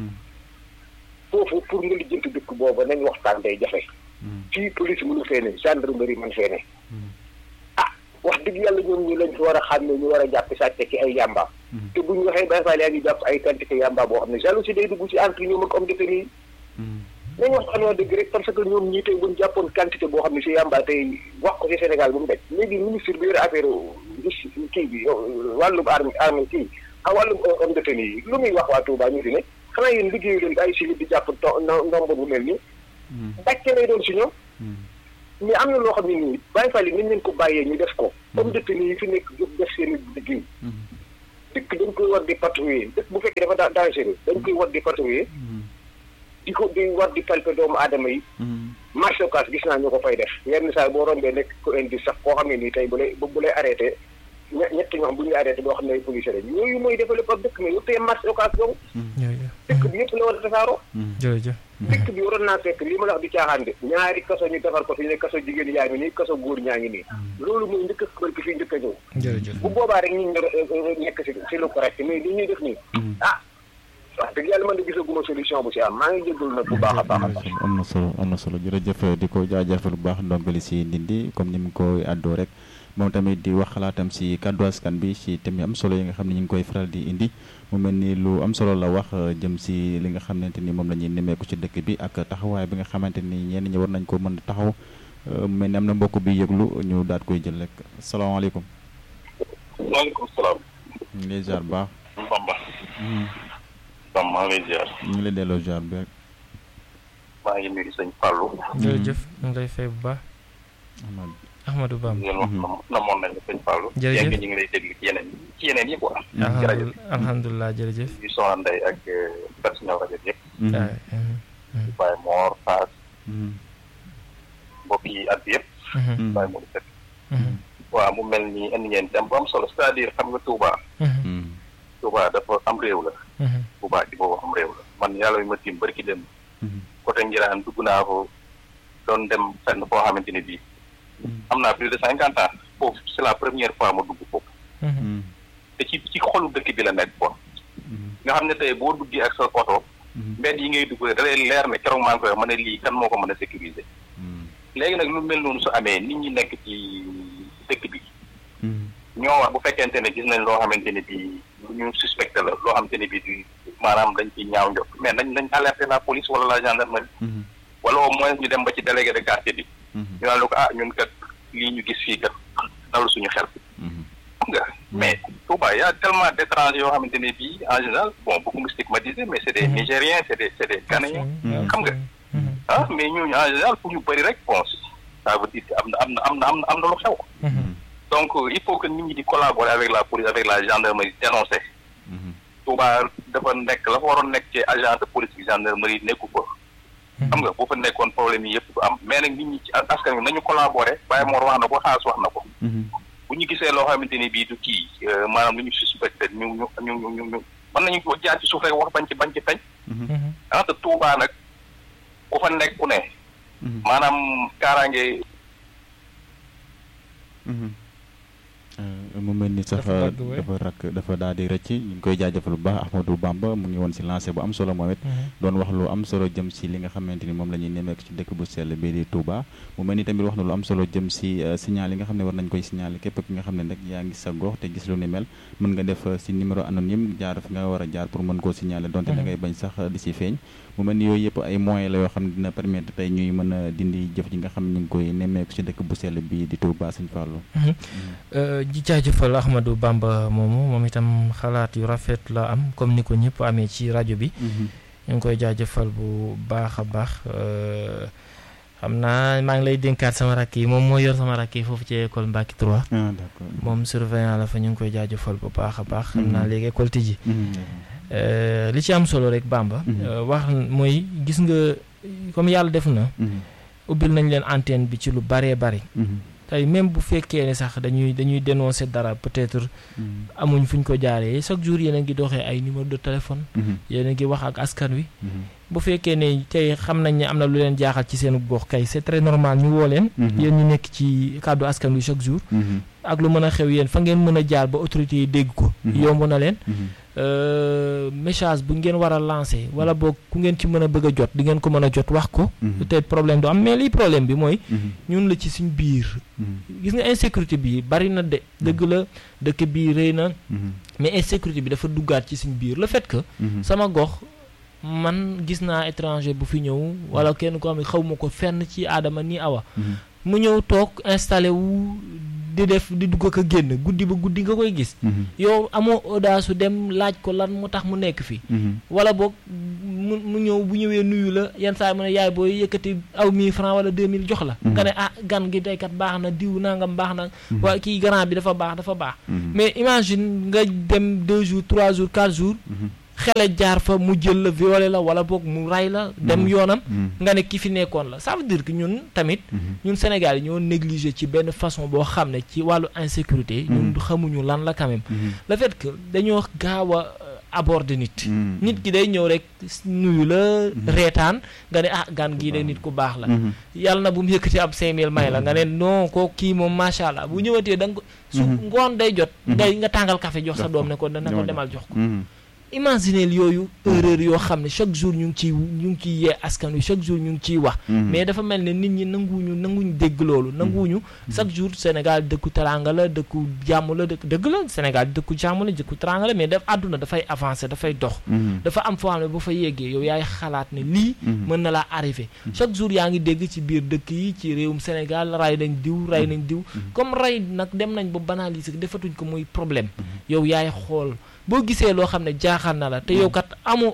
foofu pour nga lijjanti dëkk booba nañ waxtaan day jafe. fii police mënu fee ne gendarmerie man fee ne. ah wax dëgg yàlla ñoom ñu lañ fi war a xam ne ñu war a jàpp sàcc ci ay yàmba. te bu ñu waxee Baye Fall yaa ngi jàpp ay quantité yàmba boo xam ne jalousie day dugg ci entre ñoom ak homme de tenue yi. nañu wax wax dëgg rek parce que ñoom ñii tey bu ñu jàppoon quantité boo xam ne si yàmba tey wax ko ci Sénégal bu mu daj léegi ministre bi yore affaire kii bi wàllum arme arme kii ak wàllum homme de tenue yi lu muy wax waa Touba ñu di ne xanaa yéen liggéeyu leen ay civil di jàpp ndombo bu mel nii. bàcce lay doon si ñoom. mais am na loo xam ne nii Baye Fall yi nañ leen ko bàyyee ñu def ko. homme de tenue yi fi nekk jóg def seen liggéey. dëkk dañ koy war di patrouiller dëkk bu fekkee dafa dangereux dañ koy war di patrouiller. di ko di war di palpe doomu aadama yi. marché occas gis naa ñu ko fay def yenn saa boo rombee nekk ko indi sax koo xam ne nii tey bu lay bu lay arrêté ñett ñoo xam bu ñuy arrêté boo xam ne ay policiers lañ yooyu mooy développé ab dëkk mais yow tey marché occas dong. dëkk bi yëpp la war a tasaaroo jërëjëf dëkk bi waroon naa fekk lii ma la wax di caaxaan de ñaari kaso ñu defar ko fi ne kaso jigéen yaa ngi nii kaso góor ñaa ngi nii loolu mooy njëkk a xamal ki fii njëkk a ñëw jërëjëf bu boobaa rek ñu nekk si si lu correct mais li ñuy def nii ah wax dëgg yàlla man de gisaguma solution bu si am maa ngi jégalu nag bu baax a baax a baax am na solo am na solo jërëjëf di ko jaajëfal bu baax ndongali si ndindi comme ni mu ko àddoo rek moom tamit di wax xalaatam si kàddu askan bi si thème yi am solo yi nga xam ne ñu ngi koy faral di indi mu mel ni lu am solo la wax jëm si li nga xamante ni moom la ñuy nemmeeku ci dëkk bi ak taxawaay bi nga xamante ni ñenn ñi war nañ ko mën a taxaw mu mel ni am na mbokk bi yëglu ñu daat koy jël rek salaamaaleykum. waaleykum salaam. ñu ngi lay ziar bu baax. Bamba. Bamba maa ngi lay ziar. ñu ngi lay delloo ziar bu baax. maa ngi nuyu sëñ Fallou. jërëjëf ñu ngi lay fay bu baax. Ahmadou Bamba ngeen wax namoon nañ la sëñ Fallou. jërëjëf ñu ngi lay déglu ci yeneen ci yeneen yi quoi. jërëjëf alhamdulilah jërëjëf. ñu soxna Ndeye ak personnel rajo bi yëpp. waay. Baye Mor Fass. mbokk yi at bi yëpp. Baye Mor Seck. waaw mu mel ni indi ngeen dem bu am solo c'est-à-dire xam nga Touba. Touba dafa am réew la. Touba ci boobu am réew la man yàlla yu ma tiim bari ki dem. côté Ngiraan dugg naa ko doon dem fenn foo xamante ni bii. am naa plus de cinquante ans foofu c'est la première fois ma dugg foofu. te ci ci xolu dëkk bi la nekk quoi. nga xam ne tey boo duggee ak sa oto. mbedd yi ngay dugg da lay leer ne keroog maa ngi koy ma ne lii kan moo ko mën a sécuriser. léegi nag lu mel noonu su amee nit ñi nekk ci dëkk bi. ñoo wax bu fekkente ne gis nañ loo xamante ne bii lu ñu suspecté la loo xamante ne bii du maanaam dañ ciy ñaaw njot mais nañ nañ alerter la police wala la gendarmerie. wala au moins ñu dem ba ci délégué de quartier bi. ñu naan la ko ah ñun kat lii ñu gis fii kat dalu suñu xel. xam nga mais Touba y a tellement d'étrangers yoo xamante ne bii en général bon beaucoup stigmatisé mais c'est des Nigériens c'est des c'est des Ghanéens xam nga ah mais ñooñu en général fu ñu bëri rek bon ça veut dire que am na am na am na am na am na lu xew. donc il faut que nit ñi di collaborer avec la police avec la gendarmerie dénoncer. Touba dafa nekk la fa waroon nekk ci agent de police bi gendarmerie nekku ko. xam nga boo fa nekkoon problème yi yëpp du am mais nag nit ñi ci askan wi nañu collaborer Baye Mor wax na ko xaas wax na ko. bu ñu gisee loo xamante ni bii du kii maanaam lu ñu suspecté ñu ñu ñu ñu ñu ñu mën nañu ko jaar ci suuf rek wax bañ ci bañ ci feeñ. ah te Touba nag ku fa nekk ku ne. maanaam kaaraange. mu mel ni sax dafa rakk dafa daal di rëcc ñu ngi koy jaajëfal bu baax Ahmadou Bamba mu ngi woon si lancé bu am solo moom it doon wax lu am solo jëm si li nga xamante ni moom la ñuy nemmeeku ci dëkk bu sell bii di Touba mu mel ni tamit wax na lu am solo jëm si signal yi nga xam ne war nañ koy signaler képp ki nga xam ne nag yaa ngi sa gox te gis lu ni mel mën nga def si numéro anonyme jaar fi nga war a jaar pour mën koo signaler donte da ngay bañ sax di si feeñ mu mel ni yooyu yëpp ay moyens la yoo xam ne dina permettre tey ñuy mën a dindi jëf ji nga xam ne ñu ngi koy nemmeeku ci dëkk bu sell bii di Touba Sëñ Fallou ji jaajëfal Ahmadou Bamba moomu moom itam xalaat yu rafet la am comme ni ko ñëpp amee ci rajo bi ñu ngi koy jaajëfal bu baax a baax xam naa maa ngi lay dénkaat sama rakk yi moom moo yor sama rakk yi foofu ci école Mbacke 3 moom surveillant la fa ñu ngi koy jaajëfal bu baax a baax xam naa léegi école tijji li ci am solo rek Bamba wax mooy gis nga comme yàlla def na ubbil nañ leen antenne bi ci lu baree bari tey même bu fekkee ne sax dañuy dañuy dénoncer dara peut-être amuñ fu ñu ko jaaree chaque jour yéen a ngi doxee ay numéro de téléphone yéen a ngi wax ak askan wi bu fekkee ne tey xam nañ ne am na lu leen jaaxal ci seen gox kay c'est très normal ñu woo leen yéen ñu nekk ci kàddu askan wi chaque jour ak lu mën a xew yéen fa ngeen mën a jaar ba autorités yi dégg ko yomb na leen message bu ngeen war a lancer wala boog ku ngeen ci mën a bëgg a jot di ngeen ko mën a jot wax ko peut-être problème du am mais lii problème bi mooy ñun la ci suñ biir gis nga insécurité bi bari na de dëgg la dëkk bii rëy na mais insécurité bi dafa duggaat ci suñ biir le fait que sama gox man gis naa étranger bu fi ñëw wala kenn ko xam ne xaw ma ko fenn ci aadama ni awa mu ñëw toog installé wu di def di dugg ko génn guddi ba guddi nga koy gis yow amoo audace su dem laaj ko lan mu tax mu nekk fi wala boog mu mu ñëw bu ñëwee nuyu la yenn saa mu ne yaay booy yëkkati aw mille francs wala deux mille jox la nga ne ah gan gi teykat baax na diw nangam baax na waa kii grand bi dafa baax dafa baax mais imagine nga dem deux jours trois jours quatre jours xele jaar fa mu jël la violé la wala boog mu ray la dem yoonam nga ne ki fi nekkoon la ça veut dire que ñun tamit ñun Sénégal yi ñoo négligé ci benn façon boo xam ne ci wàllu insécurité ñun xamuñu lan la quand même le fait que dañoo gaaw a aborder nit nit ki day ñëw rek nuyu la reetaan nga ne ah gan gii de nit ku baax la yàlla na bu mu yëkkati ab cinq mille may la nga ne non ko kii moom macha allah bu ñëwatee da nga ko su ngoon day jot ngay nga tàngal café jox sa doom ne ko dana ko demal jox ko imagineel yooyu erreur yoo xam ne chaque jour ñu ngi ciy ñu ngi ciy yee askan wi chaque jour ñu ngi ciy wax mais dafa mel ne nit ñi nanguwuñu nanguñu dégg loolu nanguwuñu chaque jour Sénégal dëkku teranga la dëkku jàmm la dëkk dëgg la Sénégal dëkku jàmm la dëkku teranga la mais daf àdduna dafay avancer dafay dox dafa am foo xam ne bu fa yeggee yow yaay xalaat ne lii mën na laa arrivé chaque jour yaa ngi dégg ci biir dëkk yi ci réewum Sénégal ray nañ diw ray nañ diw comme ray nag dem nañ ba banaliser defatuñ ko muy problème yow yaay xool boo gisee loo xam ne jaaxal na la te yow kat amoo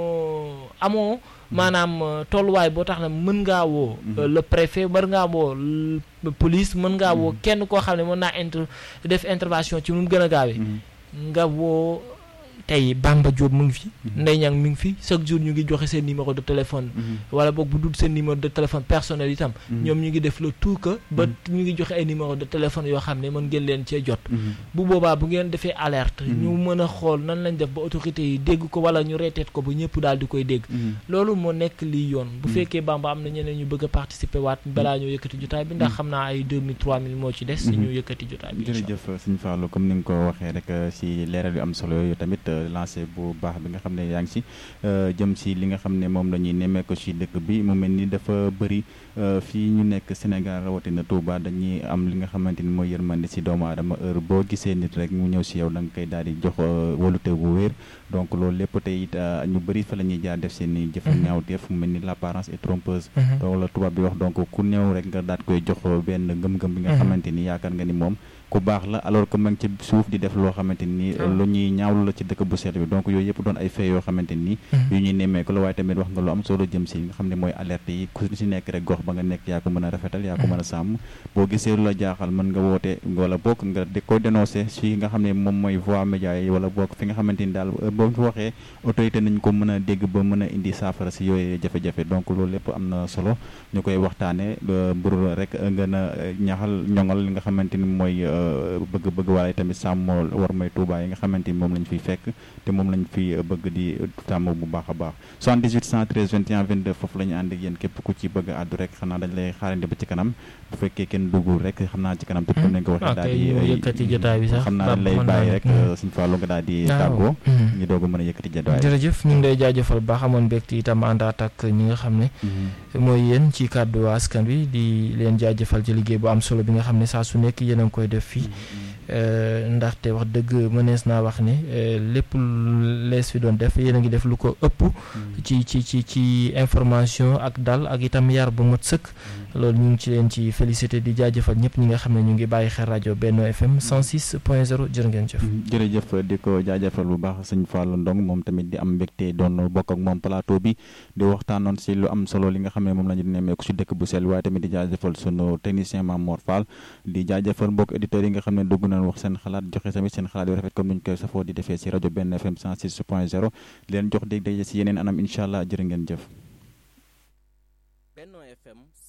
amoo maanaam tolluwaay boo tax ne mën ngaa woo le préfet mën ngaa woo police mën ngaa woo kenn koo xam ne mën naa inter def intervention ci mu gën a gaawee nga woo tey Bamba Diop mu ngi fi Ndeye Niang mi ngi fi chaque jour ñu ngi joxe seen numéro de téléphone wala boog bu dul seen numéro de téléphone personnel itam ñoom ñu ngi def le tout que ba ñu ngi joxe ay numéro de téléphone yoo xam ne mën ngeen leen cee jot bu boobaa bu ngeen defee alerte ñu mën a xool nan lañ def ba autorités yi dégg ko wala ñu reeteet ko ba ñëpp daal di koy dégg loolu moo nekk lii yoon bu fekkee Bamba am na ñeneen ñu bëgg a participer waat balaa ñoo yëkkati jotaay bi ndax xam naa ay 2000 3000 moo ci des ñu yëkkati jotaay bi jërëjëf Sëñ Fallou comme ni nga ko waxee rek si leeral yu am solo yooyu tamit lancé bu baax bi nga xam ne yaa ngi si jëm si li nga xam ne moom la ñuy nemmeeku si dëkk bi mu mel ni dafa bëri fii ñu nekk Sénégal rawatina Touba dañuy am li nga xamante ni mooy yërmande si doomu aadama heure boo gisee nit rek mu ñëw si yow da nga koy daal di jox walute bu wér donc loolu lépp tey it ñu bëri fa la ñuy jaar def seen i jëf ñaawteef mu mel ni l'apparence est trompeuse donc la tubaab bi wax donc ku ñëw rek nga daal koy jox benn ngëm-ngëm bi nga xamante ni yaakaar nga ni moom ku baax la alors que ma ngi ci suuf di def loo xamante ni lu ñuy ñaawlu la ci dëkk bu sell bi donc yooyu yëpp doon ay fee yoo xamante ni yu ñuy nemmeeku la waaye tamit wax nga lu am solo jëm si nga xam ne mooy alerte yi ku si nekk rek gox ba nga nekk yaa ko mën a rafetal yaa ko mën a sàmm boo gisee lu la jaaxal mën nga woote wala bokk nga di ko dénoncé si nga xam ne moom mooy voie média yi wala bokk fi nga xamante ni daal boo fi waxee autorité nañ ko mën a dégg ba mën a indi saafara si yooyu jafe-jafe donc loolu lépp am na solo ñu koy waxtaane mbur rek gën a ñaxal ñoŋal li nga xamante ni mooy bëgg-bëgg waaye tamit sàmm war may Touba yi nga xamante ni moom lañ fiy fekk te moom lañ fi bëgg di tàmm bu baax a baax 78 113 21 22 foofu la ñu ànd ak yéen képp ku ci bëgg a àddu rek xanaa dañ lay xaarandi ba ci kanam bu fekkee kenn duggul rek xam naa ci kanam tuuti comme nañ ko waxee daal di yëkkati jotaay bi sax xam naa dañ lay bàyyi rek suñu Fallou nga daal di tàggoo ñu doog a mën a yëkkati jotaay jërëjëf ñu ngi lay jaajëfal baax amoon mbégte itam àndaat ak ñi nga xam ne mooy yéen ci kàddu askan wi di leen jaajëfal ci liggéey bu am solo bi nga xam ne saa su nekk yéen a ngi koy def fii ndaxte wax dëgg mënees naa wax ne lépp lees fi doon def yéen a ngi def lu ko ëpp ci ci ci ci information ak dal ak itam yar bu mot sëkk loolu ñu ngi ci leen ci félicité di jaajëfal ñëpp ñi nga xam ne ñu ngi bàyyi xel rajo Benno FM 106 point 0 jërë ngeen jëf. jërëjëf di ko jaajëfal bu baax sëñ Fallou Ndong moom tamit di am mbégte doon bokk ak moom plateau bi di waxtaanoon si lu am solo li nga xam ne moom la ñu nemmeeku si dëkk bu sell waaye tamit di jaajëfal sunu technicien Mamour Fall di jaajëfal mbokk éditeurs yi nga xam ne dugg nañ wax seen xalaat joxe tamit seen xalaat yu rafet comme ni ñu koy safoo di defee si rajo Benno FM 106 point 0 leen jox dégg daje si yeneen anam incha allah jërë ngeen jëf. Benno FM